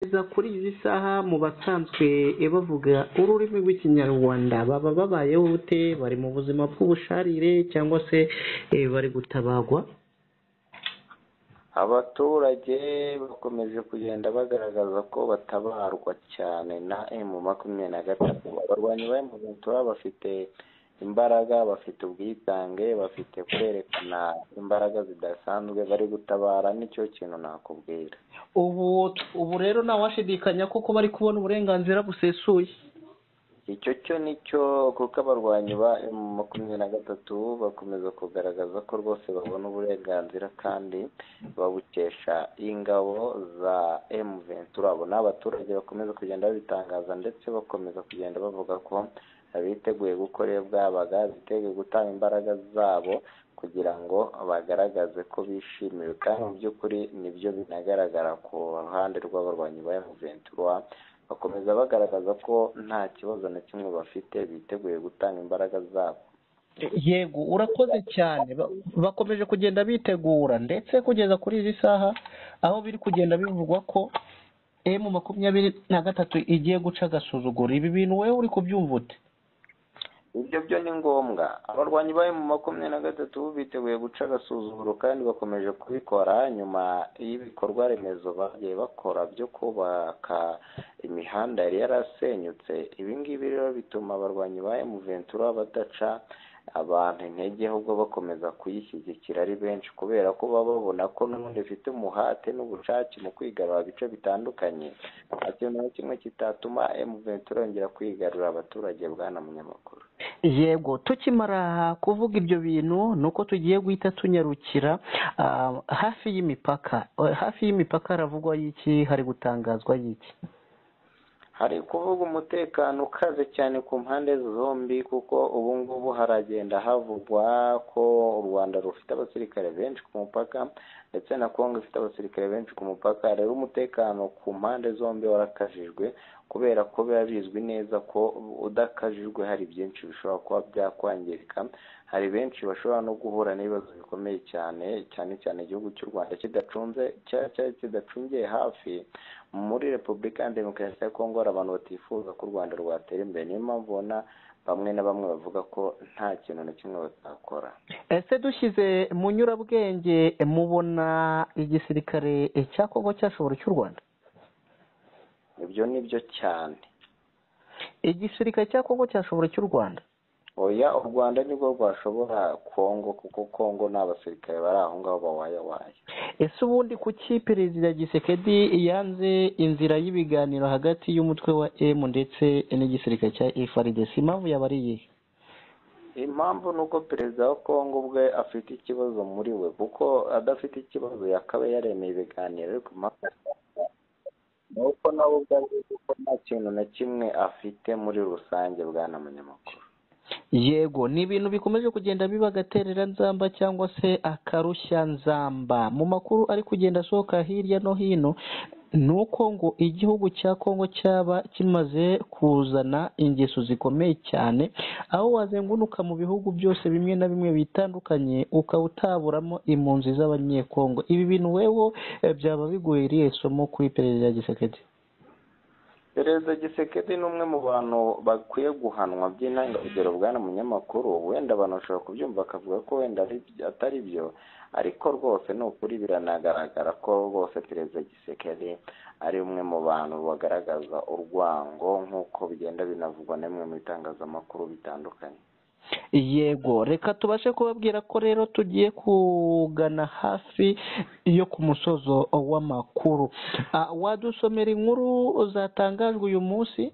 Kugeza kuri izi saha mu basanzwe bavuga ururimi rw'ikinyarwanda baba babayeho bute? Bari mu buzima bw'ubusharire cyangwa se bari gutabarwa? Abaturage bakomeje kugenda bagaragaza ko batabarwa cyane na emu makumyabiri na gatatu. Abarwanyi ba emu makumyabiri bafite imbaraga, bafite ubwitange, bafite kwerekana imbaraga zidasanzwe, bari gutabara nicyo kintu nakubwira. Ubu rero ntawashidikanya ko bari kubona uburenganzira busesuye. Icyo cyo ni cyo kuko abarwanyi ba emu makumyabiri na gatatu bakomeza kugaragaza ko rwose babona uburenganzira kandi babukesha ingabo za emu ventura. Abo ni abaturage bakomeza kugenda babitangaza ndetse bakomeza kugenda bavuga ko biteguye gukora iyo bwabaga, biteguye gutanga imbaraga zabo kugira ngo bagaragaze ko bishimiwe kandi mu by'ukuri nibyo binagaragara ku ruhande rw'abarwanyi ba emu ventura, bakomeza bagaragaza ko nta kibazo na kimwe bafite biteguye gutanga imbaraga zabo. Yego urakoze cyane, bakomeje kugenda bitegura ndetse kugeza kuri izi saha aho biri kugenda bivugwa ko emu makumyabiri na gatatu igiye guca agasuzuguro. Ibi bintu wowe uri kubyumva ute? ibyo byo ni ngombwa abarwanyi ba emu makumyabiri na gatatu biteguye guca agasuzuguro kandi bakomeje kubikora nyuma y'ibikorwa remezo bagiye bakora byo kubaka imihanda yari yarasenyutse ibi ngibi rero bituma abarwanyi ba emu ventura badaca abantu intege ahubwo bakomeza kuyishyigikira ari benshi kubera ko baba babona ko n'ubundi bafite umuhate n'ubushake mu kwigarura ibice bitandukanye nta kintu na kimwe kitatuma emu ventura yongera kwigarura abaturage bwana munyamakuru yego tukimara kuvuga ibyo bintu ni uko tugiye guhita tunyarukira hafi y'imipaka hafi y'imipaka haravugwa y'iki hari gutangazwa y'iki hari kuvuga umutekano ukaze cyane ku mpande zombi kuko ubu ngubu haragenda havugwa ko u Rwanda rufite abasirikare benshi ku mupaka ndetse na Kongo ifite abasirikare benshi ku mupaka rero umutekano ku mpande zombi warakajijwe kubera ko biba bizwi neza ko udakajijwe hari byinshi bishobora kuba byakwangirika hari benshi bashobora no guhura n'ibibazo bikomeye cyane cyane cyane igihugu cy'u rwanda kidacunze kidacungiye hafi muri repubulika ya demokarasi ya kongo hari abantu batifuza ko u rwanda rwatera imbere niyo mpamvu ubona bamwe na bamwe bavuga ko nta kintu na kimwe batakora ese dushyize mu nyurabwenge mubona igisirikare cya kongo cyashobora cy'u rwanda ibyo ni byo cyane igisirikare cya kongo cyashobora cy'u rwanda oya u rwanda nibwo rwashobora kongo kuko kongo ni abasirikare bari aho ngaho bawayawaye ese ubundi kuki perezida gisekedi yanze inzira y'ibiganiro hagati y'umutwe wa emu ndetse n'igisirikare cya efaridesi impamvu yaba ari iyihe impamvu ni uko perezida wa kongo ubwe afite ikibazo muri we kuko adafite ikibazo yakaba yaremeye ibiganiro ariko impamvu ni uko nawe ubwawe kuko nta kintu na kimwe afite muri rusange bwana munyamakuru yego ni ibintu bikomeje kugenda biba agaterera nzamba cyangwa se akarushya nzamba mu makuru ari kugenda asohoka hirya no hino ni uko ngo igihugu cya kongo cyaba kimaze kuzana ingeso zikomeye cyane aho wazenguruka mu bihugu byose bimwe na bimwe bitandukanye ukaba utaburamo impunzi z'abanyekongo ibi bintu wewe byaba bigoye irihe somo kuri perezida gisekedi perezida gisekedi ni umwe mu bantu bakwiye guhanwa by'intangarugero bwana munyamakuru wenda abantu bashobora kubyumva bakavuga ko wenda atari byo ariko rwose ni ukuri biranagaragara ko rwose perezida gisekedi ari umwe mu bantu bagaragaza urwango nk'uko bigenda binavugwa n'imwe mu bitangazamakuru bitandukanye yego reka tubashe kubabwira ko rero tugiye kugana hafi yo ku musozo w'amakuru wadusomera inkuru zatangajwe uyu munsi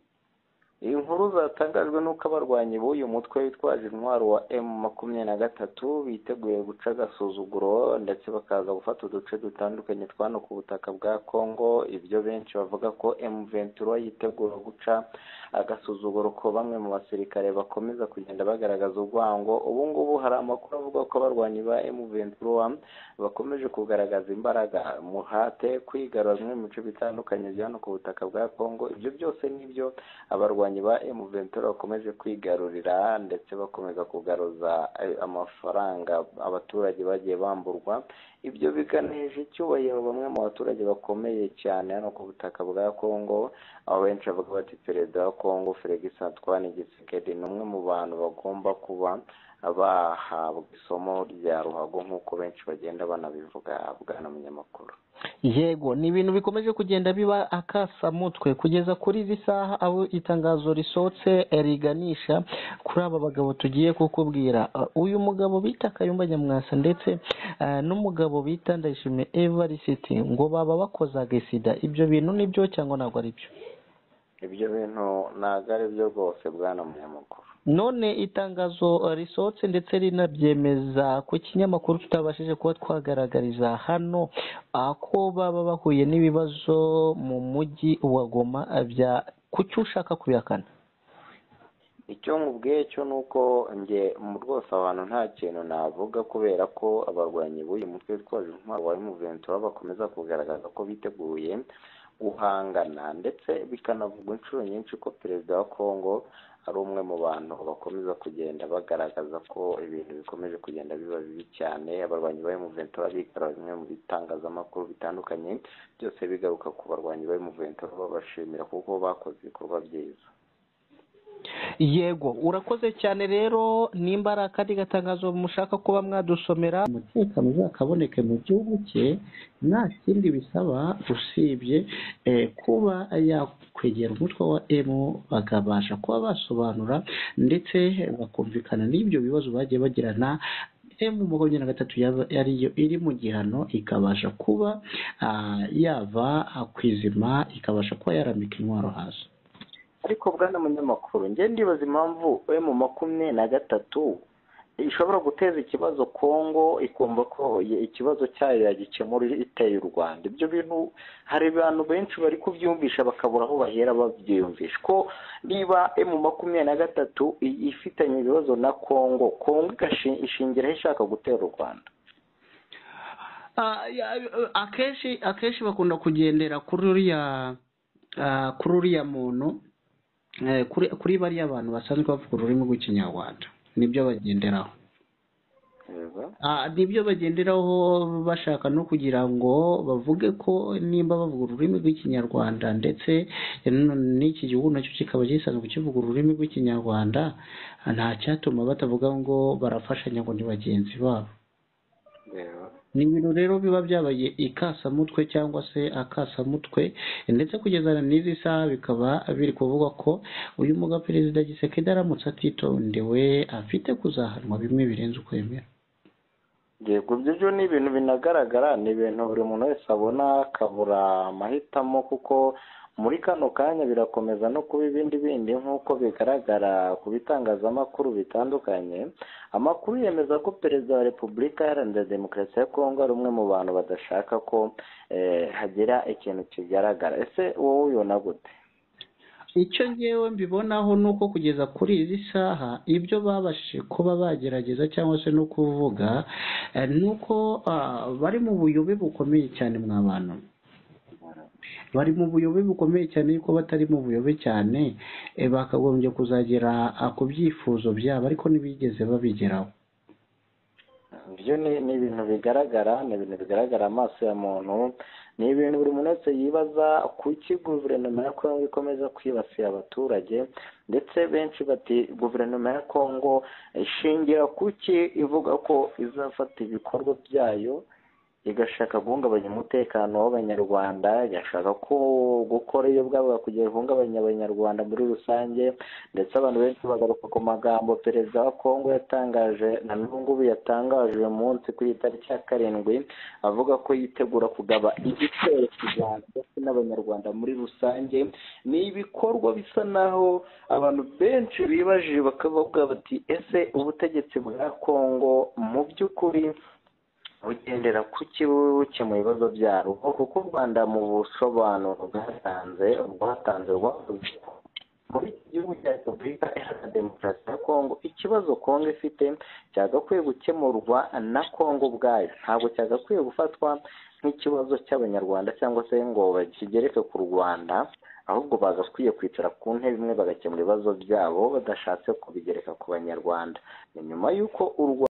inkuru zatangajwe n'uko abarwanyi b'uyu mutwe witwaje intwaro wa emu makumyabiri na gatatu biteguye guca agasuzuguro ndetse bakaza gufata uduce dutandukanye twano ku butaka bwa kongo ibyo benshi bavuga ko emu ventura yitegura guca agasuzuguro ko bamwe mu basirikare bakomeza kugenda bagaragaza urwango ubu ngubu hari amakuru avuga ko abarwanyi ba emu ventura bakomeje kugaragaza imbaraga umuhate kwigarura bimwe mu bice bitandukanye bya hano ku butaka bwa kongo ibyo byose nibyo abarwanyi barwanyi ba M23 bakomeje kwigarurira ndetse bakomeza kugaruza eh, amafaranga abaturage bagiye bamburwa ibyo biganisha icyubahiro bamwe mu baturage bakomeye cyane hano ku butaka bwa Congo aho benshi bavuga bati perezida wa Congo Felix Antoine Tshisekedi ni umwe mu bantu bagomba kuba bahabwa isomo rya ruhago nk'uko benshi bagenda banabivuga bwana munyamakuru yego ni ibintu bikomeje kugenda biba akasamutwe kugeza kuri izi saha aho itangazo risohotse eh, riganisha kuri aba bagabo tugiye kukubwira Uh, uyu mugabo bita kayumba nyamwasa ndetse eh, n'umugabo bita ndayishimiye evarisiti ngo baba bakozaga sida ibyo bintu nibyo cyangwa ntabwo ari byo ibyo bintu ntabwo ari byo rwose bwana munyamakuru none itangazo eh, risohotse ndetse rinabyemeza ku kinyamakuru tutabashije kuba twagaragariza hano ako baba bahuye n'ibibazo mu mujyi wa goma eh, bya kuki ushaka kubihakana icyo nkubwiye cyo ni uko njye mu rwose abantu nta kintu navuga kubera ko abarwanyi b'uyu mutwe witwaje intwaro wa M23 bakomeza kugaragaza ko biteguye guhangana ndetse bikanavugwa inshuro nyinshi ko perezida wa Congo ari umwe mu bantu bakomeza kugenda bagaragaza ko ibintu bikomeje kugenda biba bibi cyane abarwanyi ba M23 bikara bimwe mu bitangazamakuru bitandukanye byose bigaruka ku barwanyi ba M23 babashimira kuko bakoze ibikorwa byiza yego urakoze cyane rero nimba ari akandi gatangazo mushaka kuba mwadusomera umutekano uzakaboneke mu gihugu cye nta kindi bisaba usibye eh, kuba yakwegera umutwe wa emu bakabasha kuba basobanura ndetse bakumvikana n'ibyo bibazo bagiye bagirana emu makumyabiri na gatatu yaba- yariyo iri mu gihano ikabasha kuba ah, yava ah, ku izima ikabasha kuba yarambika intwaro hasi ariko bwana munyamakuru njye ndibaza impamvu emu makumyabiri na gatatu ishobora guteza ikibazo kongo ikumva ko ye- ikibazo cyayo yagikemura iteye u rwanda ibyo bintu hari abantu benshi bari kubyumvisha bakabura aho bahera babyiyumvisha ko niba emu makumyabiri na gatatu i- ifitanye ibibazo na kongo kongo igashi- ishingiraho ishaka gutera u rwanda Ah, ya- akenshi akenshi bakunda kugendera kuri uriya ah, kuri uriya muntu eh, kuri kuri bariya bantu basanzwe bavuga ururimi rw'ikinyarwanda nibyo bagenderaho Yego. Ah, nibyo bagenderaho bashaka no kugira ngo bavuge ko nimba bavuga ururimi rw'ikinyarwanda ndetse n- n'iki gihugu nacyo kikaba gisanzwe kivuga ururimi rw'ikinyarwanda ah, nta cyatuma batavuga ngo barafashanya ngo ni bagenzi babo Yego. ni ibintu rero biba byabaye ikasamutwe cyangwa se akasamutwe ndetse kugeza n'izi saha bikaba biri kuvugwa ko uyu mugabo perezida gisekedi aramutse atitondewe afite kuzahanwa bimwe birenze uko yemera yego ibyo byo ni ibintu binagaragara ni ibintu buri muntu wese abona akabura amahitamo kuko muri kano kanya birakomeza no kuba ibindi bindi nk'uko bigaragara ku bitangazamakuru bitandukanye amakuru yemeza ko perezida wa repubulika iharanira demokarasi ya kongo ari umwe mu bantu badashaka ko eh, hagira ikintu kigaragara ese wowe ubibona gute icyo ngewe mbibonaho ni uko kugeza kuri izi saha ibyo babashije kuba bagerageza cyangwa se no kuvuga eh, ni uko ah, bari mu buyobe bukomeye cyane mw'abantu bari mu buyobe bukomeye cyane yuko batari mu buyobe cyane eh, bakagombye kuzagera ah, ku byifuzo byabo ariko ntibigeze babigeraho ibyo ni ni ibintu bigaragara ni ibintu bigaragara amaso ya muntu ni ibintu buri muntu wese yibaza kuki guverinoma ya kongo ikomeza kwibasira abaturage ndetse benshi bati guverinoma ya kongo ishingira kuki ivuga ko izafata ibikorwa byayo igashaka guhungabanya umutekano w'abanyarwanda igashaka ko gukora iyo bwabaga kugira ihungabanya abanyarwanda muri rusange ndetse abantu benshi bagaruka ku magambo perezida wa kongo yatangaje na n'ubungubu yatangaje uyu munsi kuri iyi tariki ya karindwi avuga ko yitegura kugaba igitero ku rwanda ndetse n'abanyarwanda muri rusange ni ibikorwa bisa naho abantu benshi bibajije bakavuga bati ese ubutegetsi bwa kongo mu by'ukuri bugendera ku kibuke mu bibazo byarwo kuko u rwanda mu busobanuro bwatanze rwatanze rwavuze ko muri iki gihugu cya repubulika iharanira demokarasi ya kongo ikibazo kongo ifite cyagakwiye gukemurwa na kongo ubwayo ntabwo cyagakwiye gufatwa nk'ikibazo cy'abanyarwanda cyangwa se ngo bakigereke ku rwanda ahubwo bagakwiye kwicara ku ntebe imwe bagakemura ibibazo byabo badashatse kubigereka ku banyarwanda ni nyuma y'uko u rwanda